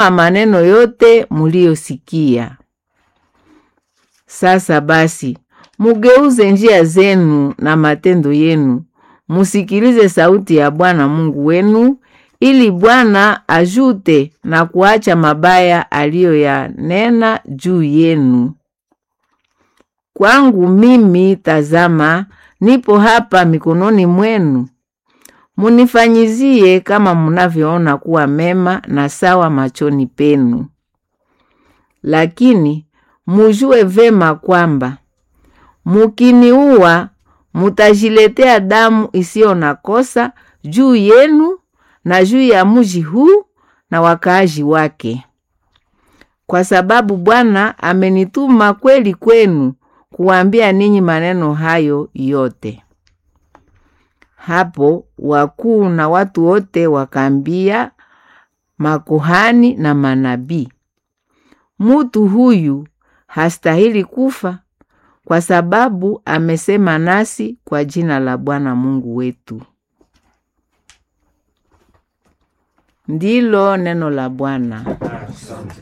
maneno yote muliyosikia. Sasa basi, mugeuze njia zenu na matendo yenu, musikilize sauti ya Bwana Mungu wenu, ili Bwana ajute na kuacha mabaya aliyoyanena juu yenu. Kwangu mimi, tazama, nipo hapa mikononi mwenu. Munifanyizie kama munavyoona kuwa mema na sawa machoni penu. Lakini mujue vema kwamba mukiniua, mutajiletea damu isiyo na kosa juu yenu na juu ya muji huu na wakaaji wake, kwa sababu Bwana amenituma kweli kwenu kuwaambia ninyi maneno hayo yote. Hapo wakuu na watu wote wakaambia makuhani na manabii, mutu huyu hastahili kufa, kwa sababu amesema nasi kwa jina la Bwana Mungu wetu. Ndilo neno la Bwana. Asante.